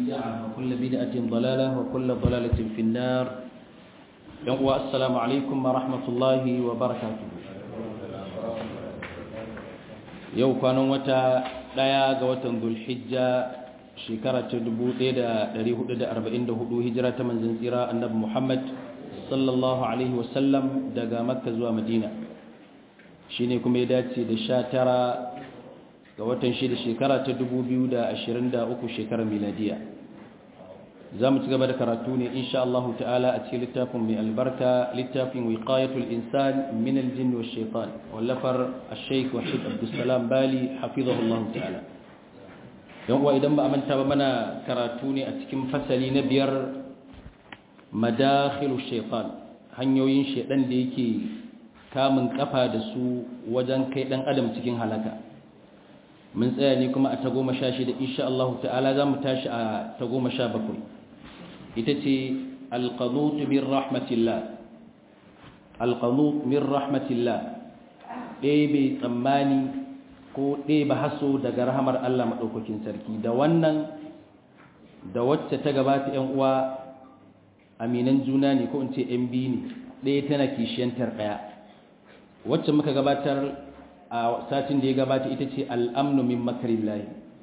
بدعة وكل بدعة ضلالة وكل ضلالة في النار يوم السلام عليكم ورحمة الله وبركاته yau kwanan wata ɗaya ga watan zulhijja shekara ta 1444 hijira ta manzan tsira annabi muhammad sallallahu alaihi wasallam daga makka zuwa madina shi ne kuma ya dace da sha tara ga watan shida shekara ta 2023 shekarar miladiya za mu ci gaba da karatu ne insha Allah ta'ala a cikin littafin mai albarka littafin wiqayatul insan min aljin wa shaitan wallafar ash-shaykh wahid abdussalam bali hafizahullah ta'ala yan uwa idan ba a manta ba mana karatu ne a cikin fasali na biyar madakhilu shaitan hanyoyin shaitan da yake kamun kafa da su wajen kai dan adam cikin halaka mun tsaya ne kuma a tagoma sha shida insha Allah ta'ala za mu tashi a tagoma sha bakwai ita ce alƙanutu min rahmatillah alƙanut min rahmatillah ɗebe tsammani ko ɗebe haso daga rahamar Allah maɗaukakin sarki da wannan da wacce ta gabata ‘yan uwa aminan juna ne ko in ce ‘yan biyu ne ɗaya tana kishiyantar ɗaya wacce muka gabatar a satin da ya gabata ita ce al'amnu min makarin layi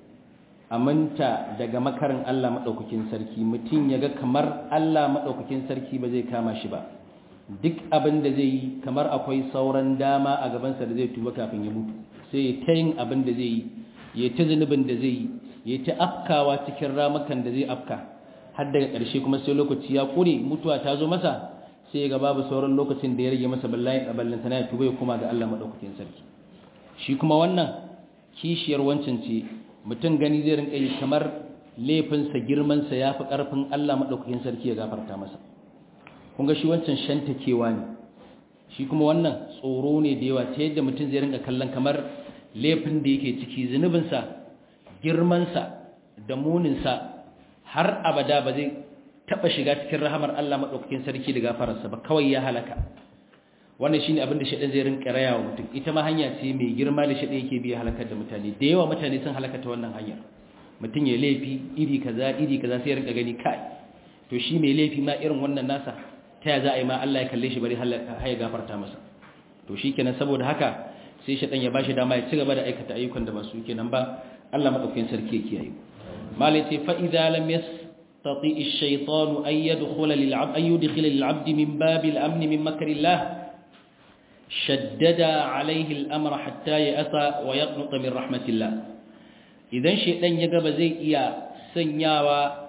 aminta daga makarin Allah maɗaukakin sarki mutum ya ga kamar Allah maɗaukakin sarki ba zai kama shi ba duk abin da zai yi kamar akwai sauran dama a gabansa da zai tuba kafin ya mutu sai ya ta yin abin da zai yi ya ta zunubin da zai yi ya ta afkawa cikin ramukan da zai afka har daga ƙarshe kuma sai lokaci ya ƙure mutuwa ta zo masa sai ya ga babu sauran lokacin da ya rage masa ballantana ya tuba ya koma ga Allah maɗaukakin sarki shi kuma wannan kishiyar wancan ce mutum gani zai rinka yi kamar laifinsa girmansa ya fi ƙarfin Allah maɗaukakin sarki ya gafarta masa kun ga shi wancan shantakewa ne shi kuma wannan tsoro ne da yawa ta yadda mutum zai rinka kallon kamar laifin da yake ciki zunubinsa girmansa da muninsa har abada ba zai taɓa shiga cikin rahamar Allah maɗaukakin sarki da gafararsa ba kawai ya halaka wannan shine abin da shedan zai rinka raya wa mutum ita ma hanya ce mai girma da shedan yake biya halakar da mutane da yawa mutane sun halaka ta wannan hanyar mutum ya laifi iri kaza iri kaza sai ya rinka gani kai to shi mai laifi ma irin wannan nasa ta ya za a yi ma Allah ya kalle shi bari har ya gafarta masa to shikenan saboda haka sai shedan ya bashi dama ya ci gaba da aikata ayyukan da ba su kenan ba Allah madaukakin sarki ya kiyaye malai ce fa idza lam yastati ash-shaytanu an yadkhula lil-'abd an yudkhila lil-'abd min babil amn min makrillah شدد عليه الأمر حتى يأسى ويقنط من رحمة الله idan shedan ya gaba zai iya sanyawa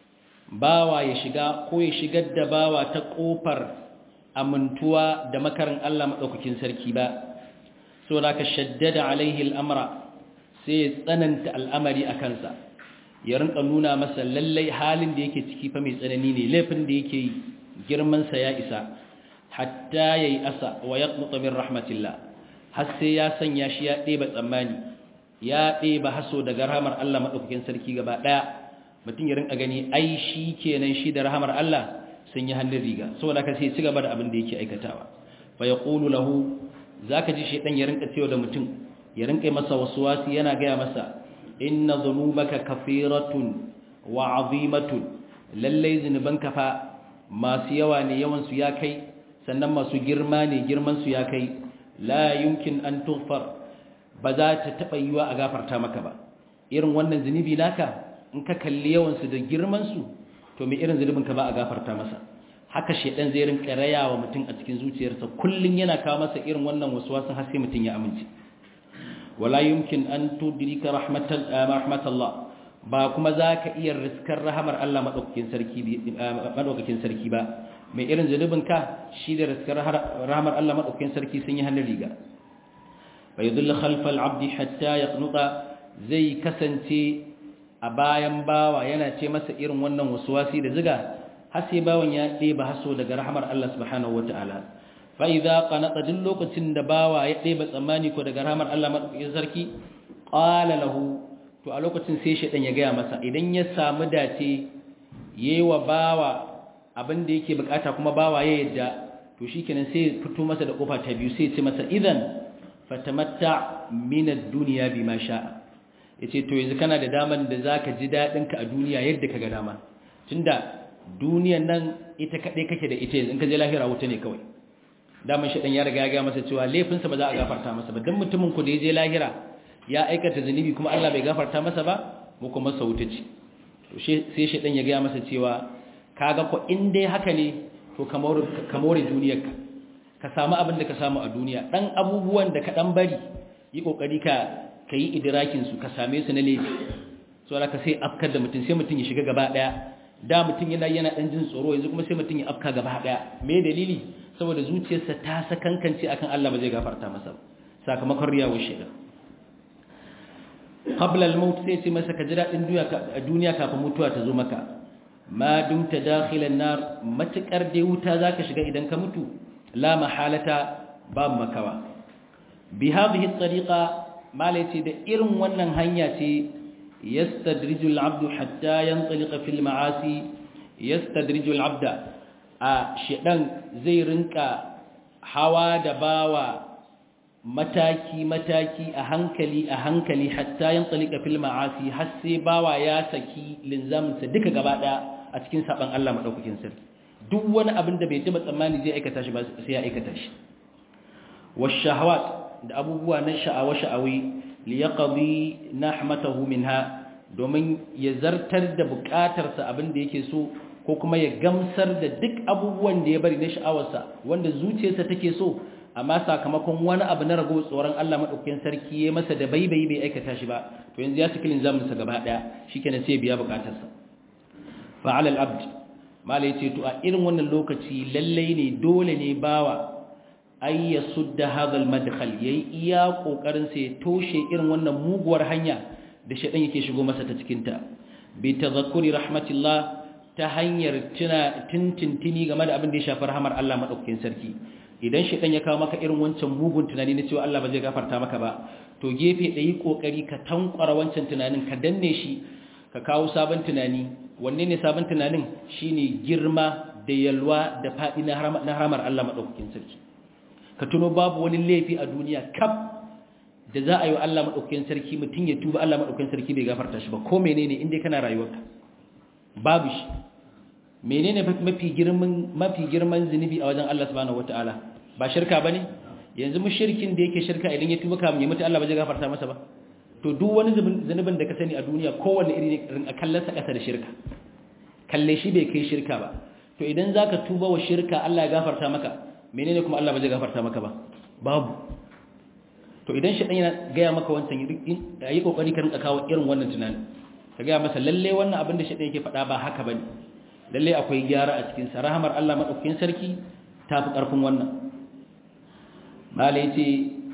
bawa ya shiga ko ya shigar da bawa ta kofar amintuwa da makarin Allah madaukakin sarki ba so da ka shaddada alaihi al'amra sai ya tsananta al'amari a kansa ya rinka nuna masa lallai halin da yake ciki fa mai tsanani ne laifin da yake yi girman sa ya isa hatta yayi asa wa yaqnutu min rahmatillah har sai ya sanya shi ya ɗeba tsammani ya ɗeba haso daga rahmar Allah madaukakin sarki gaba daya mutum ya rinka gani ai shi kenan shi da rahmar Allah sun yi hannun riga saboda haka sai ci gaba da abin da yake aikatawa fa yaqulu lahu zaka ji shedan ya rinka cewa da mutum ya rinka masa waswasi yana gaya masa inna dhunubaka kafiratun wa azimatun lallai zinubanka fa masu yawa ne yawan su ya kai sannan masu girma ne girmansu ya kai la yumkin an tughfar ba za ta taɓa yiwa a gafarta maka ba irin wannan zunubi naka in ka kalli yawansu da girmansu to mai irin zunubinka ba a gafarta masa haka shedan zai rinka raya wa mutum a cikin zuciyarsa kullun yana kawo masa irin wannan waswasin har sai mutum ya amince wala yumkin an tudrika rahmatal rahmatallah ba kuma za ka iya riskar rahamar Allah madaukakin sarki madaukakin sarki ba mai irin zunubinka shi da riskar rahamar Allah maɗaukakin sarki sun yi hannun riga bai zulla khalfal abdi hatta ya knuta zai kasance a bayan bawa yana ce masa irin wannan wasuwasi da ziga har sai bawan ya ɗeba haso daga rahamar Allah subhanahu wata'ala fa idza qanata duk lokacin da bawa ya ɗeba tsammani ko daga rahamar Allah maɗaukakin sarki qala lahu to a lokacin sai shedan ya gaya masa idan ya samu dace yayi wa bawa abin da yake bukata kuma bawa ya yadda to shikenan sai fito masa da kofa ta biyu sai ce masa idan fatamatta min ad-dunya bima sha'a yace to yanzu kana da daman da zaka ji dadin ka a duniya yadda kaga dama tunda duniyan nan ita kadai kake da ita yanzu in ka je lahira wuta ne kawai daman shi dan ya riga ya ga masa cewa laifinsa ba za a gafarta masa ba dan mutumin ku da ya je lahira ya aikata zunubi kuma Allah bai gafarta masa ba mu kuma sauta ce to sai shi dan ya ga masa cewa kaga ko in dai haka ne to kamar kamar duniyarka ka samu abin da ka samu a duniya dan abubuwan da ka dan bari yi kokari ka kai idrakin su ka same su na laifi so ka sai afkar da mutum sai mutum ya shiga gaba daya da mutum yana yana dan jin tsoro yanzu kuma sai mutum ya afka gaba daya me dalili saboda zuciyarsa ta sakankance akan Allah ba zai gafarta masa sakamakon riyawar shiga qabla al-maut sai ce masa ka ji dadin duniya kafin mutuwa ta zo maka ma dumta dakhilan nar matakar dai wuta zaka shiga idan ka mutu la mahalata ba makawa bi hadhihi at-tariqa malaiti da irin wannan hanya ce yastadriju al-abdu hatta yantaliqa fil ma'asi yastadriju al-abda a shedan zai rinka hawa da bawa mataki-mataki a hankali a hankali hatta yin tsalika fil ma'asi har sai bawa ya saki linzaminsa duka gaba daya a cikin saban Allah madaukakin sarki duk wani abin da bai taba tsammani zai aikata shi ba sai ya aikata shi washahawat da abubuwa na sha'awa sha'awi li yaqdi nahmatahu minha domin ya zartar da bukatarsa abin da yake so ko kuma ya gamsar da duk abubuwan da ya bari na sha'awarsa wanda zuciyarsa take so amma sakamakon wani abu na rago tsoron Allah madaukakin sarki ya masa da baibai bai aikata shi ba to yanzu ya saki linzamin sa gaba daya shikenan sai biya bukatarsa fa ala al-abd mala yace to a irin wannan lokaci lalle ne dole ne bawa ay yasudda hadha al-madkhal yayi iya kokarin sa ya toshe irin wannan muguwar hanya da shedan yake shigo masa ta cikin ta bi tadhakkuri rahmatillah ta hanyar tuna tintintini game da abin da ya shafi rahamar Allah madaukakin sarki idan shedan ya kawo maka irin wancan mugun tunani na cewa Allah ba zai gafarta maka ba to gefe da yi kokari ka tankwara wancan tunanin ka danne shi ka kawo sabon tunani wanne ne sabon tunanin shine girma da yalwa da fadi na haramar Allah madaukakin sarki ka tuno babu wani laifi a duniya kaf da za a yi wa Allah madaukakin sarki mutum ya tuba Allah madaukakin sarki bai gafarta shi ba ko menene inda kana rayuwarka babu shi menene mafi girman mafi girman zinubi a wajen Allah subhanahu wataala ba shirka bane yanzu mushrikin da yake shirka idan ya tuba kamun ya mutu Allah ba zai gafarta masa ba to duk wani zunubin da ka sani a duniya kowanne iri ne a kallon sa kasa da shirka kalle shi bai kai shirka ba to idan zaka tuba wa shirka Allah ya gafarta maka menene kuma Allah ba zai gafarta maka ba babu to idan shi dan yana gaya maka wancan yi kokari ka rinka kawo irin wannan tunanin ka gaya masa lalle wannan abin da shi dan yake faɗa ba haka bane lalle akwai gyara a cikin sa rahamar Allah madaukakin sarki tafi karfin wannan malai ce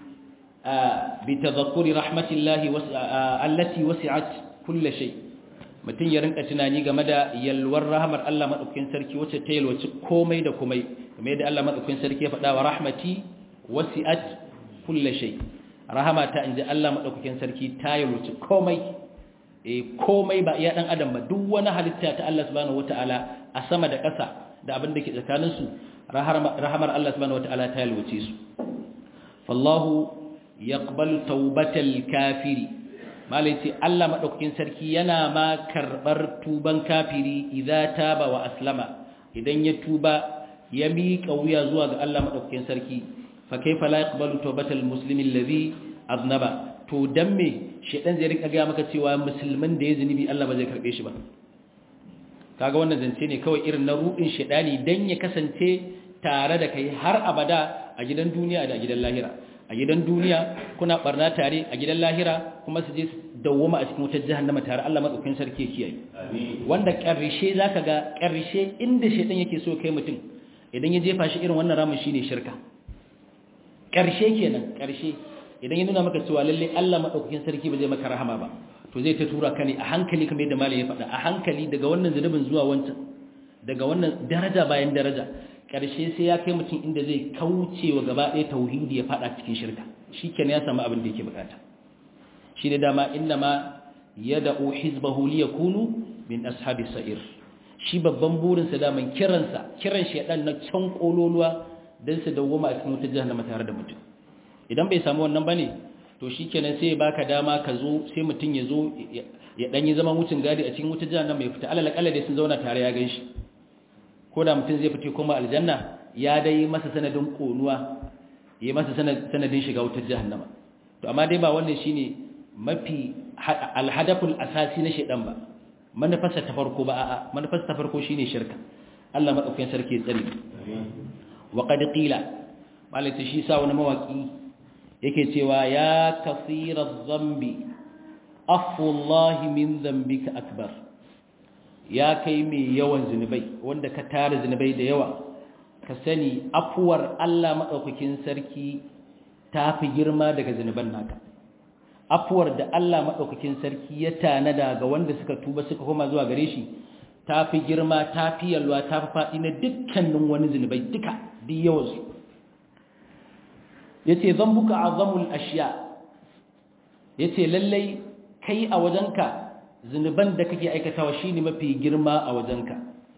bi tadhakkuri rahmatillahi allati wasi'at kulli shay mutun ya rinka tunani game da yalwar rahamar Allah madaukakin sarki wacce ta yalwaci komai da komai kamar yadda Allah madaukakin sarki ya faɗa wa rahmati wasi'at kulli shay rahama ta inji Allah madaukakin sarki ta yalwaci komai eh komai ba iya dan adam ba duk wani halitta ta Allah subhanahu wataala a sama da ƙasa da abin da ke tsakanin su rahamar Allah subhanahu wataala ta yalwace su fallahu yaqbalu tawbatal kafiri malai ce Allah madaukakin sarki yana ma karbar tuban kafiri idza taba wa aslama idan ya tuba ya miƙa wuya zuwa ga Allah madaukakin sarki fa kaifa la yaqbalu tawbatal muslimi alladhi aznaba to dan me shedan zai rika ga maka cewa musulmin da ya zunubi Allah ba zai karbe shi ba kaga wannan zance ne kawai irin na ruɗin shedani dan ya kasance tare da kai har abada a gidan duniya da a gidan lahira a gidan duniya kuna barna tare a gidan lahira kuma su je dawwama a cikin wutar jahannama tare Allah madaukakin sarki kiyaye wanda karshe zaka ga karshe inda shedan yake so kai mutum idan ya jefa shi irin wannan ramin shine shirka karshe kenan karshe idan ya nuna maka cewa lalle Allah madaukakin sarki ba zai maka rahama ba to zai ta tura ka ne a hankali kamar yadda malai ya faɗa a hankali daga wannan zunubin zuwa wancan daga wannan daraja bayan daraja ƙarshe sai ya kai mutum inda zai kauce wa gaba ɗaya tauhidi ya faɗa cikin shirka shi kenan ya samu abin da yake bukata shi ne dama inna ma ya da'u hizbahu li yakunu min ashabi sa'ir shi babban burinsa daman kiransa kiran shedan na can kololuwa dan su dawwama a cikin wutar jahannama tare da mutum idan bai samu wannan bane to shikenan sai ya baka dama ka zo sai mutum ya zo ya dan yi zaman wucin gadi a cikin wutar jahannama ya fita alal kalla dai sun zauna tare ya ganshi ko da mutum zai fita kuma aljanna ya dai masa sanadin konuwa ya masa sanadin shiga wutar jahannama to amma dai ba wannan shine mafi alhadaful asasi na shedan ba manufarsa ta farko ba a'a manufarsa ta farko shine shirka Allah madaukakin sarki ya tsare wa qad qila malaka shi sa wani mawaki yake cewa ya kaseera dhanbi afu Allah min dhanbika akbar ya kai mai yawan zinubai wanda ka tara zinubai da yawa ka sani afuwar Allah madaukakin sarki ta fi girma daga zinuban naka afuwar da Allah maɗaukakin sarki ya tanada ga wanda suka tuba suka koma zuwa gare shi ta fi girma ta fi yalwa ta fi faɗi na dukkanin wani zunubai duka duk yawansu ya ce zan buka azamul ashiya ya ce lallai kai a wajenka zunuban da kake aikatawa shi ne mafi girma a wajenka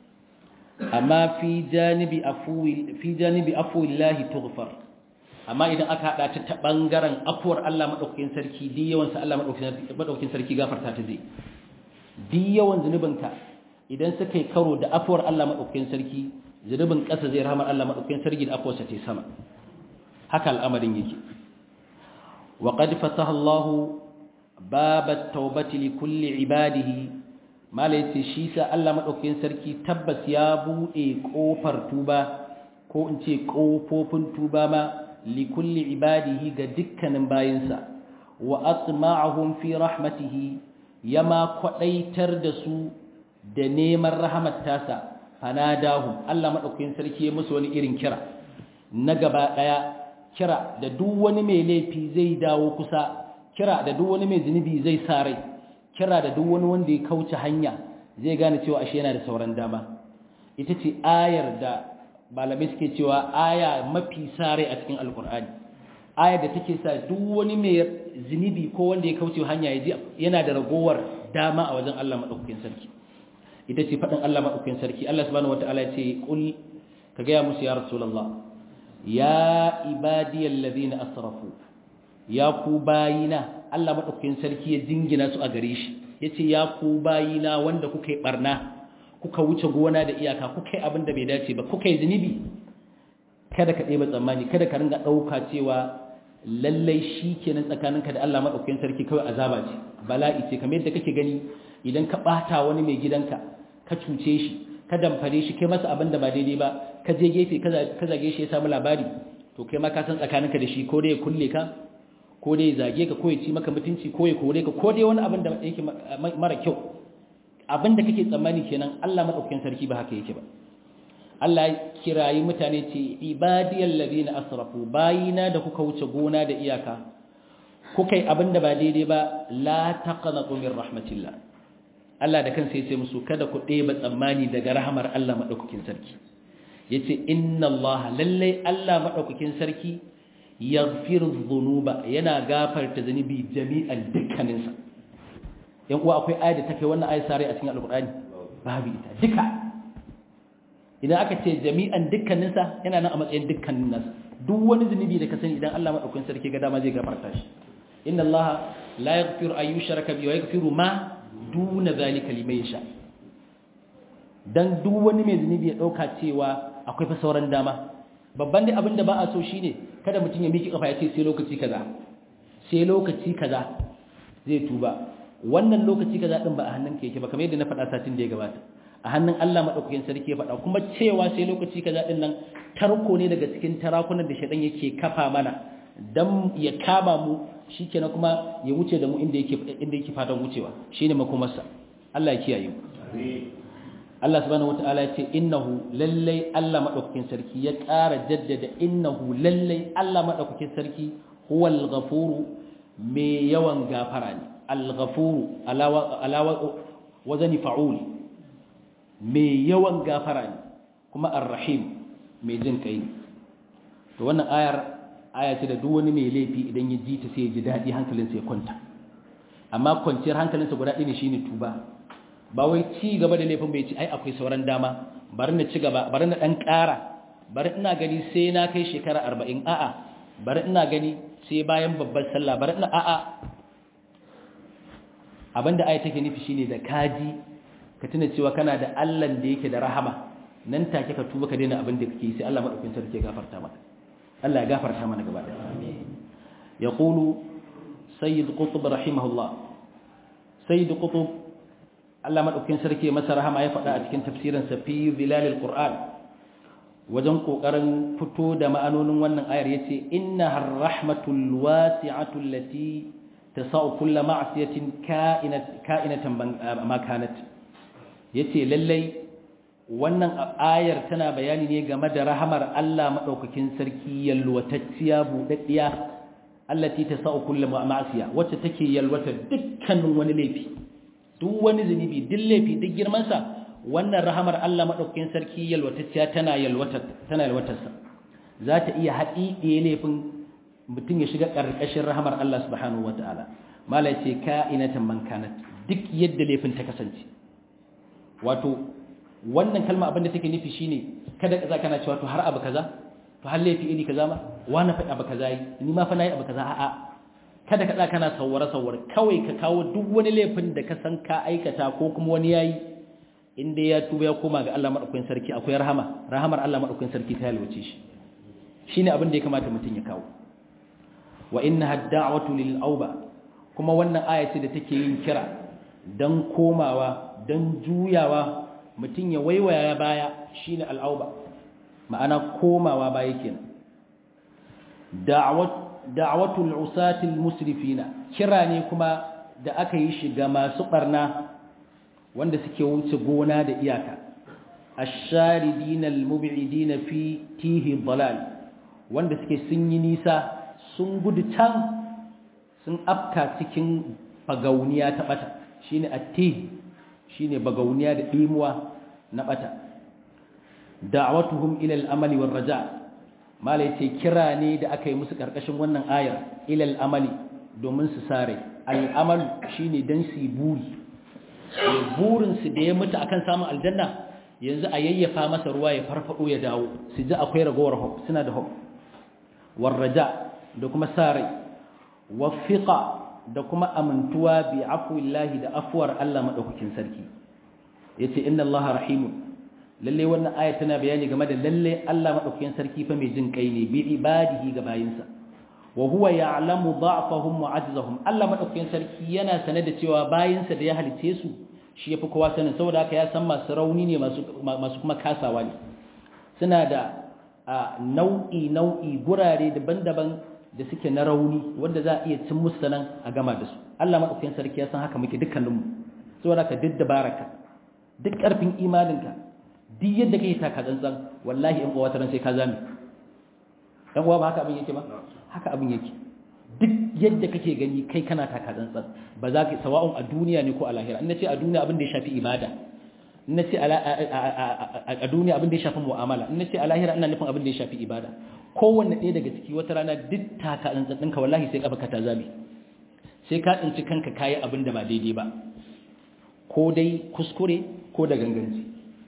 amma fi janibi afuwillahi tughfar amma idan aka hada ta ta bangaren afuwar Allah madaukakin sarki di yawan sa Allah madaukakin sarki gafarta ta zai di yawan zunubinka idan suka yi karo da afuwar Allah madaukakin sarki zunubin ƙasa zai rahmar Allah madaukakin sarki da afuwar sa ta sama haka al'amarin yake wa qad fataha Allah babat tawbati li kulli ibadihi malai ce shi sa Allah madaukakin sarki tabbas ya bude kofar tuba ko in ce kofofin tuba ma likulli ibadihi ga dukkanin bayinsa wa atma'ahum fi rahmatihi yama kwadaitar da su da neman rahmat tasa fanadahum Allah madaukakin sarki ya musu wani irin kira na gaba daya kira da duk wani mai laifi zai dawo kusa kira da duk wani mai zunubi zai sare kira da duk wani wanda ya kauce hanya zai gane cewa ashe yana da sauran dama ita ce ayar da malamai suke cewa aya mafi sare a cikin alkur'ani aya da take sa duk wani mai zunubi ko wanda ya kauce hanya yana da ragowar dama a wajen Allah madaukakin sarki ita ce fadin Allah madaukakin sarki Allah subhanahu wataala ya ce kul ka ga ya musu ya rasulullah ya ibadiyal ladina asrafu ya ku bayina Allah madaukakin sarki ya jingina su a gare shi yace ya ku bayina wanda kuka yi barna kuka wuce gona da iyaka kuka yi abin da bai dace ba kuka yi zunubi kada ka ɗeba tsammani kada ka ringa ɗauka cewa lallai shi kenan tsakaninka da Allah maɗaukakin sarki kawai azaba ce bala'i ce kamar yadda kake gani idan ka ɓata wani mai gidanka ka cuce shi ka damfare shi kai masa abin da ba daidai ba ka je gefe ka zage shi ya samu labari to kai ma ka san tsakaninka da shi ko dai ya kulle ka ko dai ya zage ka ko ya ci maka mutunci ko ya kore ka ko dai wani abin da yake mara kyau abin da kake tsammani kenan Allah madaukakin sarki ba haka yake ba Allah ya kirayi mutane ce ibadiyal ladina asrafu bayina da kuka wuce gona da iyaka kuka yi abin da ba daidai ba la taqnatu min rahmatillah Allah da kansa yace musu kada ku ɗeba tsammani daga rahmar Allah madaukakin sarki yace inna Allah lalle Allah madaukakin sarki yaghfiru dhunuba yana gafarta zunubi jami'an dukkaninsa yan uwa akwai ayat da take wannan ayat sare a cikin alqur'ani babu ita duka idan aka ce jami'an dukkaninsa yana nan a matsayin dukkanin nasa duk wani zunubi da ka sani idan Allah madaukakin sarki ga dama zai gafarta shi inna Allah la yaghfiru an yushraka bihi wa yaghfiru ma duna zalika liman yasha dan duk wani mai zunubi ya dauka cewa akwai fa sauran dama babban dai abin da ba a so shine kada mutum ya miki kafa ya ce sai lokaci kaza sai lokaci kaza zai tuba wannan lokaci kaza din ba a hannunka yake ba kamar yadda na faɗa satin da ya gabata a hannun Allah madaukakin sarki ya faɗa kuma cewa sai lokaci kaza din nan tarko ne daga cikin tarakunan da shedan yake kafa mana dan ya kama mu shikenan kuma ya wuce da mu inda yake inda yake fatan wucewa shine makomarsa Allah ya kiyaye mu Allah subhanahu wataala ya ce innahu lallai Allah madaukakin sarki ya ƙara jaddada innahu lallai Allah madaukakin sarki huwal ghafuru mai yawan gafara ne al-ghafuru alawa wazani fa'ul mai yawan gafara ne kuma ar-rahim mai jin kai to wannan ayar aya ce da duk wani mai laifi idan ya ji ta sai ya ji daɗi hankalinsa ya kwanta amma kwanciyar hankalinsa guda ɗaya ne shine tuba ba wai ci gaba da laifin bai ci ai akwai sauran dama bari na ci gaba bari na ɗan ƙara bari ina gani sai na kai shekara arba'in a'a bari ina gani sai bayan babban sallah bar ina a'a abinda aya take nufi shine da kaji ka tuna cewa kana da Allah da yake da rahama nan take ka tuba ka daina abin da kake sai Allah madaukakin sarki ya gafarta maka Allah ya gafarta mana gaba da amin yaqulu sayyid qutb rahimahullah sayyid qutb Allah madaukakin sarki masa rahama ya faɗa a cikin tafsirin sa fi zilalil qur'an wajen kokarin fito da ma'anonin wannan ayar yace innaha rahmatul wasi'atu allati tasau kullu ma'siyatin ka'inat ka'inatan ma kanat yace lallai wannan ayar tana bayani ne game da rahamar Allah madaukakin sarki yalwatacciya budaddiya allati tasau kullu ma'siya wacce take yalwata dukkanin wani laifi duk wani zunubi duk laifi duk girman sa wannan rahamar Allah madaukakin sarki yalwatacciya tana yalwatar tana yalwatarsa za ta iya haɗiɗe laifin mutum ya shiga ƙarƙashin rahamar Allah subhanahu wataala mala ce ka'inatan man kanat duk yadda laifin ta kasance wato wannan kalma abin da take nufi shine kada ka kana cewa to har abu kaza to har laifi iri kaza ma wani faɗi abu kaza yi ni ma fa nayi abu kaza a'a kada ka kana sawwara sawwara kawai ka kawo duk wani laifin da ka san ka aikata ko kuma wani yayi inda ya tuba ya koma ga Allah madaukakin sarki akwai rahama rahamar Allah madaukakin sarki ta yalwace shi shine abin da ya kamata mutum ya kawo wa innaha da'watu lil auba kuma wannan aya ce da take yin kira dan komawa dan juyawa mutum ya waiwaya baya shine al'auba ma'ana komawa baya kenan da'wat da'watul usatil musrifina kira ne kuma da aka yi shi ga masu barna wanda suke wuce gona da iyaka ash-sharidina al-mub'idina fi tihi dalal wanda suke sun yi nisa sun gudu can sun afka cikin bagauniya ta bata shine atti shine bagauniya da dimuwa na bata da'watuhum ila al-amali war raja mala yace kira ne da aka yi musu karkashin wannan ayar ila al-amali domin su sare al-amal shine dan su buri burin su da ya mutu akan samun aljanna yanzu a yayyafa masa ruwa ya farfado ya dawo su ji akwai ragowar hope suna da hope war raja da kuma sare wafiqa da kuma amintuwa bi afwillahi da afwar Allah madaukakin sarki yace inna Allah rahimun lalle wannan aya tana bayani game da lalle Allah madaukakin sarki fa mai jin kai ne bi ibadihi ga bayinsa wa huwa ya'lamu da'fahum wa ajzahum Allah madaukakin sarki yana sane da cewa bayinsa da ya halice su shi yafi kowa sanin saboda haka ya san masu rauni ne masu masu kuma kasawa ne suna da nau'i nau'i gurare daban-daban da suke na rauni wanda za a iya cin musu nan a gama da su Allah madaukakin sarki ya san haka muke dukkaninmu saboda ka duk dabaraka duk karfin imaninka duk yadda kai taka tsantsan wallahi in uwa sai ka zame dan uwa ba haka abin yake ba haka abin yake duk yadda kake gani kai kana taka tsantsan ba za ka sawa'un a duniya ne ko a lahira in nace a duniya abin da ya shafi ibada in nace a duniya abin da ya shafi mu'amala in nace a lahira ina nufin abin da ya shafi ibada kowanne ɗaya daga ciki wata rana duk taka tsantsan ɗinka wallahi sai kafa ka ta zame sai ka tsinci kanka kayi abin da ba daidai ba ko dai kuskure ko da ganganci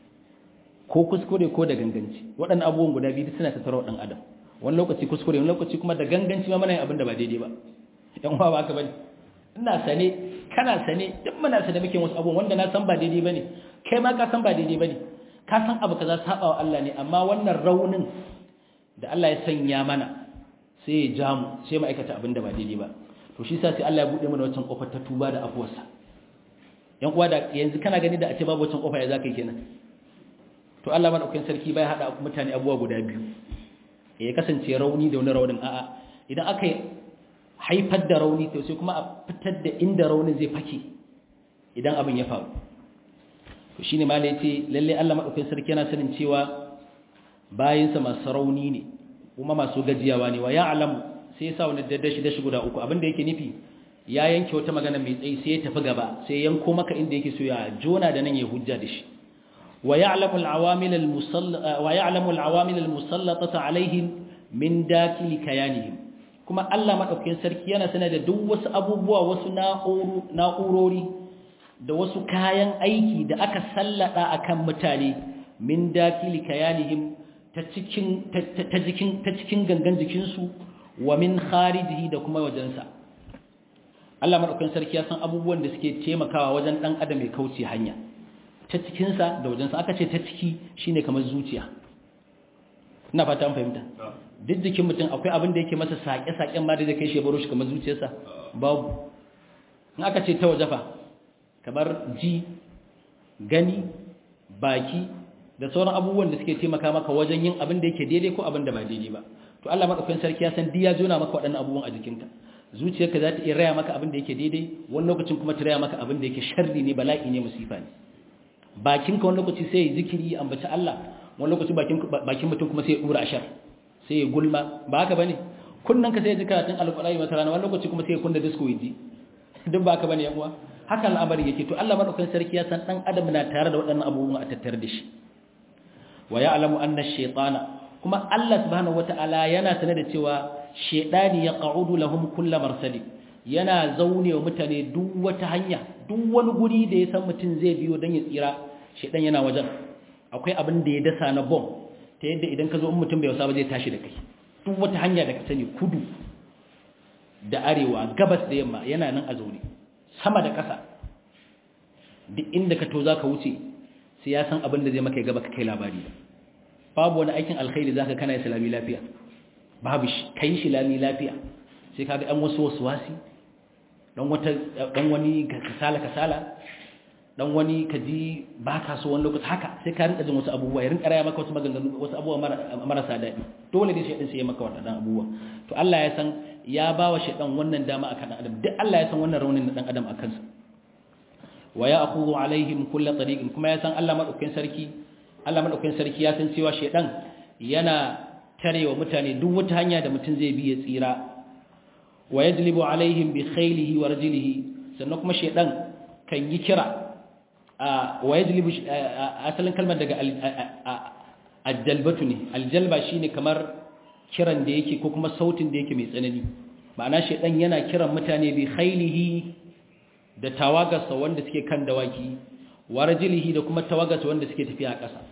ko kuskure ko da ganganci waɗannan abubuwan guda biyu suna tattara wa ɗan adam wani lokaci kuskure wani lokaci kuma da ganganci ma mana yin abin da ba daidai ba yan uwa ba haka bane ina sane kana sane duk muna sane muke wasu abubuwan wanda na san ba daidai bane kai ma ka san ba daidai bane ka san abu kaza saba wa Allah ne amma wannan raunin da Allah ya sanya mana sai ya ja mu sai mu aikata abin da ba daidai ba to shi sa sai Allah ya bude mana wancan kofar ta tuba da afuwarsa yan uwa da yanzu kana gani da a ce babu wancan kofa ya zaka yi kenan to Allah madaukakin sarki bai hada mutane abuwa guda biyu ya kasance rauni da wani raunin a'a idan aka haifar da rauni to sai kuma a fitar da inda raunin zai fake idan abin ya faru to shine ma yace lalle Allah madaukakin sarki yana sanin cewa bayinsa masu rauni ne kuma masu gajiyawa ne wa ya'lamu sai ya sa wani daddashi dashi guda uku abin da yake nufi ya yanke wata magana mai tsayi sai ya tafi gaba sai yanko maka inda yake so ya jona da nan ya hujja da shi ويعلم العوامل المسل ويعلم العوامل المسلطه عليهم من داخل كيانهم kuma Allah madaukakin sarki yana sanar da duk wasu abubuwa wasu na'urori da wasu kayan aiki da aka sallada akan mutane min dakili kayanihim ta cikin ta cikin ta cikin gangan jikin su wa min kharijihi da kuma wajensa Allah madaukakin sarki ya san abubuwan da suke taimakawa wajen dan adam ya kauce hanya ta cikin sa da wajensa aka ce ta ciki shine kamar zuciya ina fata an fahimta duk jikin mutum akwai abin da yake masa sake-saken ma da zai kai shi baro shi kamar zuciyarsa babu in aka ce ta waje fa kamar ji gani baki da sauran abubuwan da suke taimaka maka wajen yin abin da yake daidai ko abin da ba daidai ba to Allah madaukakin sarki ya san diya jona maka waɗannan abubuwan a jikinka zuciyarka za ta iya raya maka abin da yake daidai wani lokacin kuma ta raya maka abin da yake sharri ne bala'i ne musifa ne bakinka wani lokaci sai ya zikiri ya ambaci Allah wani lokaci bakin bakin mutum kuma sai ya dura ashar sai ya gulma ba haka bane kunnan ka sai ya ji karatun alqur'ani wata rana wani lokaci kuma sai ya kunna disco yaji duk ba haka bane yan uwa haka al'amari yake to Allah madaukakin sarki ya san dan adam na tare da waɗannan abubuwan a tattare da shi wa ya'lamu anna ash-shaytana kuma Allah subhanahu wata'ala yana sanar da cewa shaytani yaq'udu lahum kull marsali yana zaune wa mutane duk wata hanya duk wani guri da ya san mutum zai biyo dan ya tsira shaytan yana wajen akwai abin da ya dasa na bom ta yadda idan ka zo in mutum bai wasa ba zai tashi da kai duk wata hanya da ka sani kudu da arewa gabas da yamma yana nan a zaune sama da ƙasa duk inda ka to za ka wuce sai ya san abin da zai maka gaba ka kai labari babu wani aikin alkhairi za ka kana islami lafiya babu shi ka yi shi lami lafiya sai ka ga ɗan wasu wasu wasi ɗan wani kasala kasala dan wani ka ji ba ka so wani lokaci haka sai ka rinka jin wasu abubuwa ya rinka raya maka wasu maganganu wasu abubuwa marasa daɗi dole ne shaidan sai ya maka waɗannan abubuwa to Allah ya san ya ba wa shaidan wannan dama akan dan adam duk Allah ya san wannan raunin na dan adam akan sa wa ya aqulu alaihim kull tariqin kuma ya san Allah madaukakin sarki Allah madaukakin sarki ya san cewa shaidan yana tarewa mutane duk wata hanya da mutum zai bi ya tsira wa yajlibu alaihim bi khaylihi wa rajlihi sannan kuma shaidan kan yi kira wa yajlibu asalin kalmar daga aljalbatu ne aljalba shine kamar kiran da yake ko kuma sautin da yake mai tsanani ma'ana shedan yana kiran mutane bi khailihi da tawagarsa wanda suke kan dawaki warajilihi da kuma tawagarsa wanda suke tafiya a ƙasa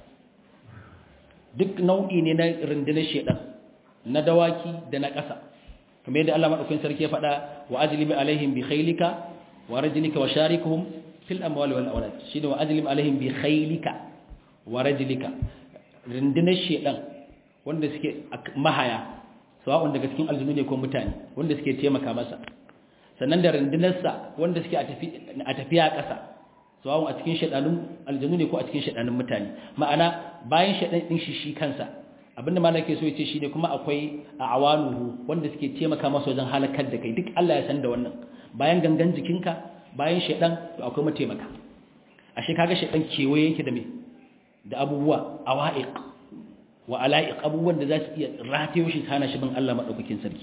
duk nau'i ne na rundunar shedan na dawaki da na ƙasa kamar yadda Allah madaukakin sarki ya faɗa wa ajlibi alaihim bi khailika wa rajlika wa sharikuhum fil amwali wal awlad shine wa ajlim alaihim bi khaylika wa rajlika rindinar shedan wanda suke mahaya sawa'un daga cikin aljunu ne ko mutane wanda suke taimaka masa sannan da rindinarsa wanda suke a tafiya a ƙasa sawa'un a cikin shedanun aljunu ne ko a cikin shedanun mutane ma'ana bayan shedan din shi shi kansa abinda malaka so yace shine kuma akwai a awanuhu wanda suke taimaka masa wajen halakar da kai duk Allah ya san da wannan bayan gangan jikinka bayan shaidan to akwai mataimaka ashe kaga shaidan kewaye yake da me da abubuwa awaiq wa alaiq abubuwan da za su iya ratayo shi hana shi bin Allah madaukakin sarki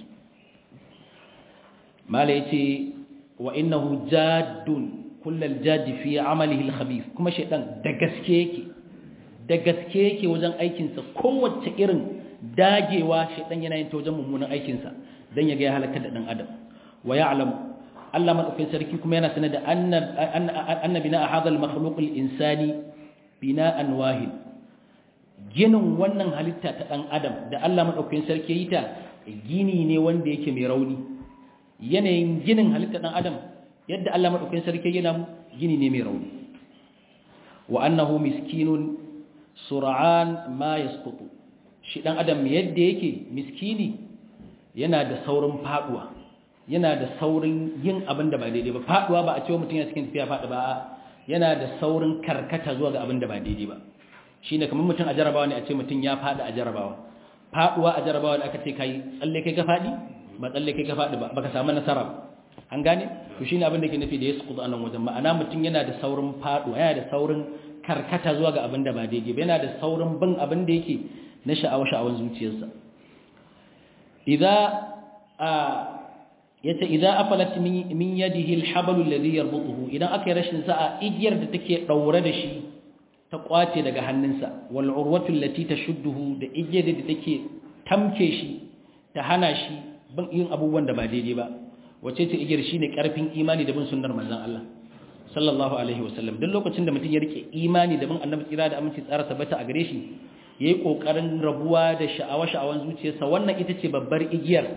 mala yace wa innahu jaddun kullal jaddi fi amalihi al-khabith kuma shaidan da gaske yake da gaske yake wajen aikin sa kowace irin dagewa shaidan yana yin ta wajen mummunan aikin sa dan ya ga ya halaka da dan adam wa ya'lamu Allah madaukakin sarki kuma yana sanar da anna bina hadha al-makhluq al-insani bina'an wahid ginin wannan halitta ta dan adam da Allah madaukakin sarki yi ta gini ne wanda yake mai rauni yanayin ginin halitta dan adam yadda Allah madaukakin sarki yana gini ne mai rauni wa annahu miskinun sur'an ma yasqutu shi dan adam yadda yake miskini yana da saurin faduwa yana da saurin yin abin da ba daidai ba faduwa ba a cewa mutum yana cikin tafiya faɗi ba yana da saurin karkata zuwa ga abin da ba daidai ba shine kamar mutum a jarabawa ne a ce mutum ya faɗi a jarabawa faduwa a jarabawa da aka ce kai tsalle kai ka faɗi ba tsalle kai ka faɗi ba baka samu nasara ba an gane to shine abin da ke nufi da yasqutu anan wajen ma'ana mutum yana da saurin faduwa yana da saurin karkata zuwa ga abin da ba daidai ba yana da saurin bin abin da yake na sha'awa sha'awan zuciyarsa idza a yace idza afalat min yadihi alhablu alladhi yarbutuhu idan aka yi rashin sa'a igiyar da take daure da shi ta kwace daga hannunsa wal urwatu allati tashudduhu da igiyar da take tamke shi ta hana shi bin yin abubuwan da ba daidai ba wace ce igiyar shine karfin imani da bin sunnar manzon Allah sallallahu alaihi wasallam duk lokacin da mutum ya rike imani da bin annabi tsira da aminci tsara tabbata a gare shi yayi kokarin rabuwa da sha'awa sha'awan zuciyarsa wannan ita ce babbar igiyar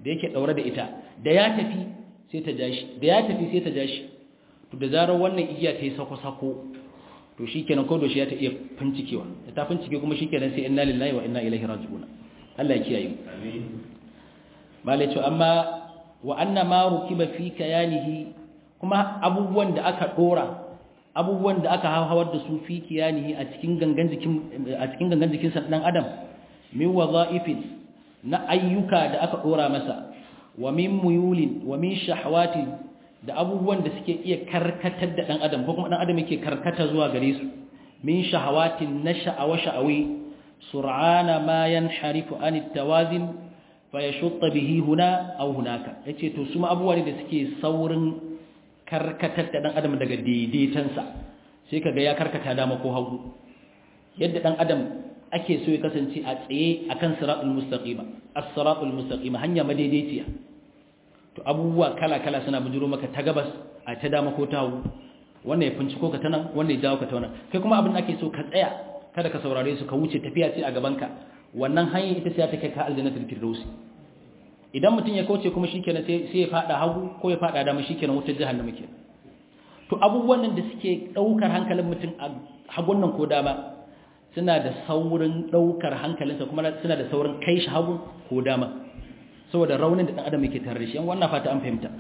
da yake daure da ita da ya tafi sai ta jashi da ya tafi sai ta jashi to da zarar wannan igiya ta yi sako-sako to shikenan ko doshi ya ta iya fincikewa da ta fincike kuma shikenan sai inna lillahi wa inna ilaihi raji'un Allah ya kiyaye amin malai to amma wa anna ma rukiba fi kayanihi kuma abubuwan da aka dora abubuwan da aka hawar da su fi kiyanihi a cikin gangan jikin a cikin gangan jikin sa dan adam min wadha'ifin na ayyuka da aka dora masa wa min muyulin wa min shahawatin da abubuwan da suke iya karkatar da dan adam ko kuma dan adam yake karkata zuwa gare su min shahawatin na sha'awa sha'awi sur'ana ma yanharifu an at-tawazin fa yashutta bihi huna aw hunaka yace to su ma abubuwa ne da suke saurin karkatar da dan adam daga daidaitansa sai kaga ya karkata dama ko hagu yadda dan adam ake so ya kasance a tsaye akan siratul mustaqima as-siratul mustaqima hanya madaidaiciya to abubuwa kala-kala suna bujiro maka ta gabas a ta dama ko ta hagu wannan ya finciko ka ta nan wannan ya jawo ka ta wannan kai kuma abin da ake so ka tsaya kada ka saurare su ka wuce tafiya ce a gabanka wannan hanyar ita sai ta kai ka aljannatul firdausi idan mutum ya kauce kuma shikenan sai sai ya fada hagu ko ya fada dama shikenan wutar jahannama kenan to abubuwan nan da suke daukar hankalin mutum a hagun nan ko dama suna da saurin daukar hankalinsa kuma suna da saurin kai shi hagu ko dama saboda raunin da dan adam yake tare da shi wannan fata an fahimta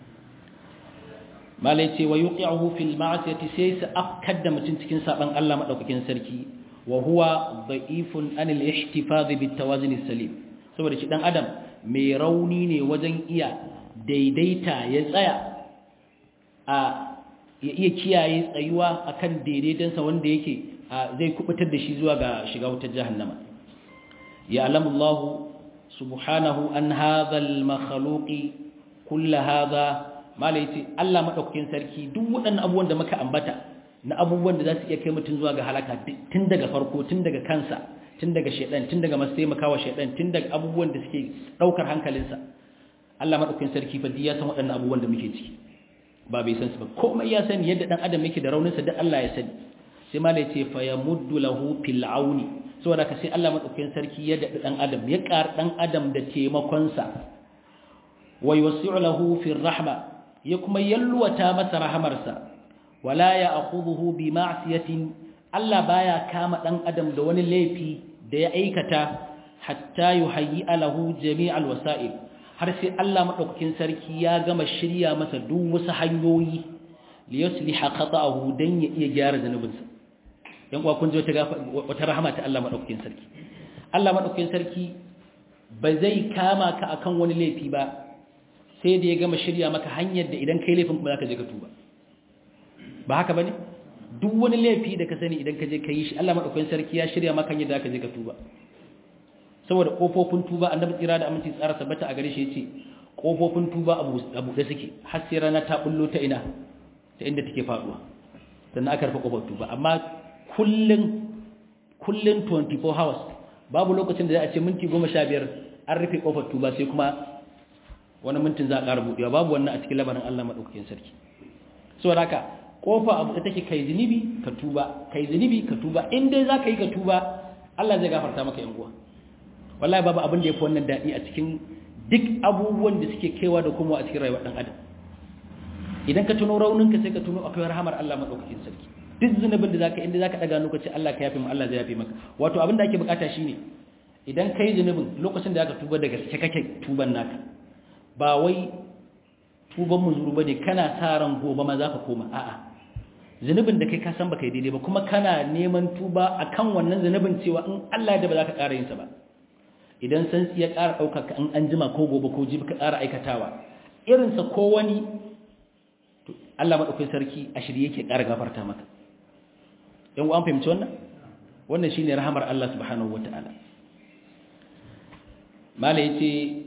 malai ce wa yuqi'uhu fil ma'siyati sai sa afkar da mutum cikin saban Allah madaukakin sarki wa huwa da'ifun anil ihtifaz bit tawazun salim saboda shi dan adam mai rauni ne wajen iya daidaita ya tsaya a ya iya kiyaye tsayuwa akan daidaitansa wanda yake zai kubutar da shi zuwa ga shiga wutar jahannama ya alamullahu subhanahu an hadha al-makhluqi kull hadha malai ce Allah madaukakin sarki duk waɗannan abubuwan da muka ambata na abubuwan da za su iya kai mutum zuwa ga halaka tun daga farko tun daga kansa tun daga shedan tun daga masu taimakawa shedan tun daga abubuwan da suke daukar hankalinsa Allah madaukakin sarki fa ya san waɗannan abubuwan da muke ciki ba bai san su ba komai ya sani yadda dan adam yake da rauninsa duk Allah ya sani sai malai ce fa yamuddu lahu fil auni saboda ka sai Allah madaukakin sarki ya daɗi ɗan adam ya ƙar ɗan adam da taimakonsa wa yusi'u lahu fi rahma ya kuma yalwata masa rahamarsa wala ya akhudhu bi ma'siyatin Allah baya kama ɗan adam da wani laifi da ya aikata hatta yuhayyi lahu jami'al wasa'il har sai Allah madaukakin sarki ya gama shirya masa duk wasu hanyoyi li yusliha khata'ahu dan ya iya gyara zanubinsa yan kuwa kun ji wata rahama ta Allah madaukakin sarki Allah madaukakin sarki ba zai kama ka akan wani laifi ba sai da ya gama shirya maka hanyar da idan kai laifin kuma zaka je ka tuba ba haka bane duk wani laifi da ka sani idan ka je ka yi shi Allah madaukakin sarki ya shirya maka hanyar da zaka je ka tuba saboda kofofin tuba annabi tsira da aminci tsara tabbata a gare shi yace kofofin tuba abu abu da suke har sai rana ta bullo ta ina ta inda take faduwa sannan aka rufe kofar tuba amma kullun kullun 24 hours babu lokacin da za a ce minti 15 an rufe kofar tuba sai kuma wani mintin za a ƙara buɗewa babu wannan a cikin labarin Allah madaukakin sarki saboda haka kofa abu da take kai zunubi ka tuba kai zunubi ka tuba in dai za ka yi ka tuba Allah zai gafarta maka yan uwa wallahi babu abin da yafi wannan daɗi a cikin duk abubuwan da suke kaiwa da kuma a cikin rayuwar ɗan adam idan ka tuno rauninka sai ka tuno akwai rahamar Allah madaukakin sarki duk zunubin da zaka inda zaka daga lokaci Allah ka yafe mu Allah zai yafe maka wato abin da ake bukata shine idan kai zunubin lokacin da zaka tuba daga gaske kake tuban naka ba wai tuban muzuru bane kana sa ran gobe ma zaka koma a'a zunubin da kai ka san baka yi daidai ba kuma kana neman tuba akan wannan zunubin cewa in Allah ya da ba za ka ƙara yin sa ba idan san ya ƙara ɗaukar ka in an jima ko gobe ko jibi ka ƙara aikatawa irinsa ko wani Allah maɗaukai sarki a shirye yake ƙara gafarta maka yan an fahimci wannan wannan shine rahamar Allah subhanahu wata'ala mala yace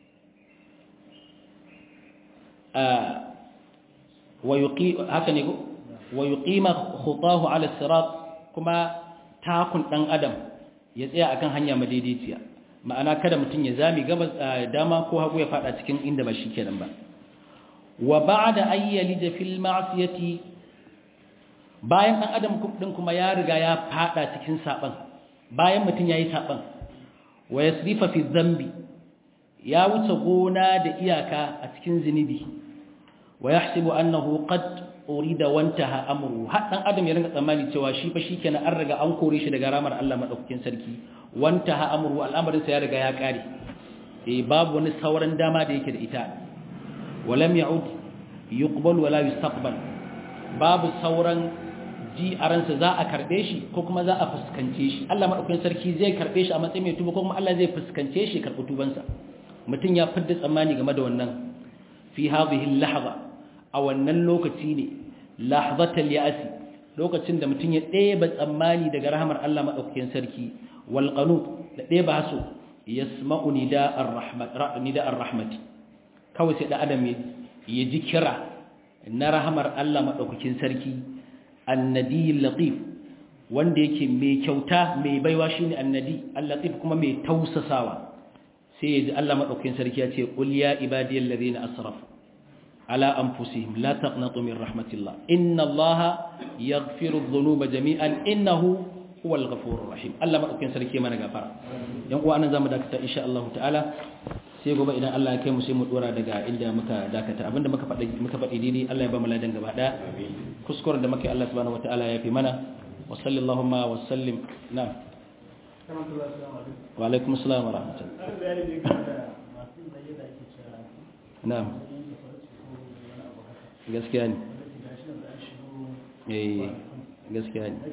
a wa yuqi haka ne ko wa yuqima khutahu ala sirat kuma takun dan adam ya tsaya akan hanya madaidaiciya ma'ana kada mutum ya zami gabas dama ko hagu ya fada cikin inda ba shi kenan ba wa ba'da ayyalija fil ma'siyati bayan dan adam din kuma ya riga ya fada cikin saban bayan mutum yayi saban wa yasrifa fi dhanbi ya wuce gona da iyaka a cikin zinubi wa yahsibu annahu qad urida wantaha amru har dan adam ya ringa tsammani cewa shi fa shikenan an riga an kore shi daga ramar Allah madaukakin sarki wantaha amru al'amarin sa ya riga ya kare eh babu wani sauran dama da yake da ita walam ya'ud yuqbal wala yustaqbal babu sauran ji a ransa za a karbe shi ko kuma za a fuskance shi Allah madaukakin sarki zai karbe shi a matsayin mai tuba ko kuma Allah zai fuskance shi karbi tubansa mutum ya fidda tsammani game da wannan fi hadhihi lahza a wannan lokaci ne lahzatal ya'si lokacin da mutum ya ɗeba tsammani daga rahamar Allah madaukakin sarki wal qanut da ɗeba haso yasma'u nida'ar rahmat nida'ar rahmati kawai sai da adam ya ji kira na rahamar Allah madaukakin sarki annadi latif wanda yake mai kyauta mai baiwa shine annadi al-latif kuma mai tausasawa sai ya ji Allah madaukakin sarki ya ce qul ya ibadiyal ladina asrafu ala anfusihim la taqnatu min rahmatillah inna allaha yaghfiru dhunuba jami'an innahu huwal ghafurur rahim Allah madaukakin sarki mana gafara yan uwa anan zamu dakata insha Allah ta'ala sai gobe idan Allah ya kai mu sai mu dora daga inda muka dakata abinda muka faɗi muka faɗi dai Allah ya ba mu ladan gaba daya kuskuren da muke Allah subhanahu wataala ya fi mana wa sallallahu wa sallim na'am wa alaikum assalam wa rahmatullah na'am gaskiya ne eh gaskiya ne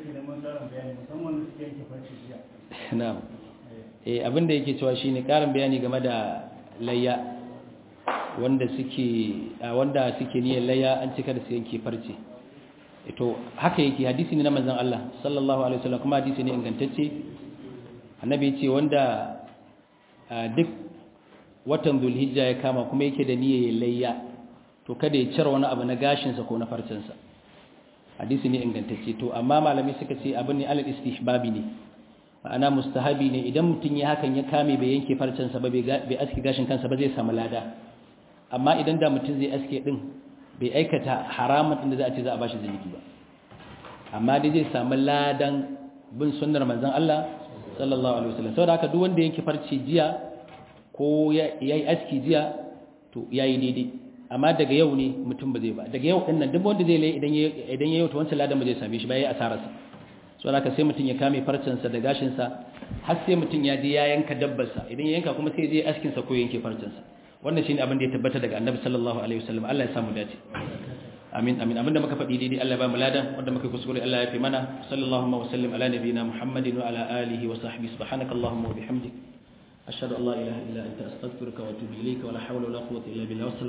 na'am eh abinda yake cewa shine karin bayani game da layya wanda suke wanda suke niyyar layya an cika da su yanke farce to haka yake hadisi ne na manzon Allah sallallahu alaihi wasallam kuma hadisi ne ingantacce annabi ya ce wanda duk watan zulhijja ya kama kuma yake da niyyar layya to kada ya cire wani abu na gashinsa ko na farcensa hadisi ne ingantacce to amma malamai suka ce abin ne alal istihbabi ne ma'ana mustahabi ne idan mutum ya hakan ya kame bai yanke farcensa ba bai aske gashin kansa ba zai samu lada amma idan da mutum zai aske din bai aikata haramun din da za a ce za a bashi zunubi ba amma dai zai samu ladan bin sunnar manzon Allah sallallahu alaihi wasallam saboda haka duk wanda yanke farce jiya ko yayi aski jiya to yayi daidai amma daga yau ne mutum ba zai ba daga yau din nan duk wanda zai lai idan ya idan ya yau to wancan ladan ba zai same shi ba yayi asararsa so haka sai mutum ya kame farcensa da gashinsa har sai mutum ya je ya yanka dabbarsa idan ya yanka kuma sai ya je askin sa ko yanke farcensa wannan shine abin da ya tabbata daga annabi sallallahu alaihi wasallam Allah ya samu dace amin amin abinda muka faɗi daidai Allah ya ba mu ladan wanda muka kuskure Allah ya fi mana sallallahu wa sallim ala nabiyina muhammadin wa ala alihi wa sahbihi subhanakallahumma wa bihamdik ashhadu an la ilaha illa anta astaghfiruka wa atubu ilayka wa la hawla wa la quwwata illa billah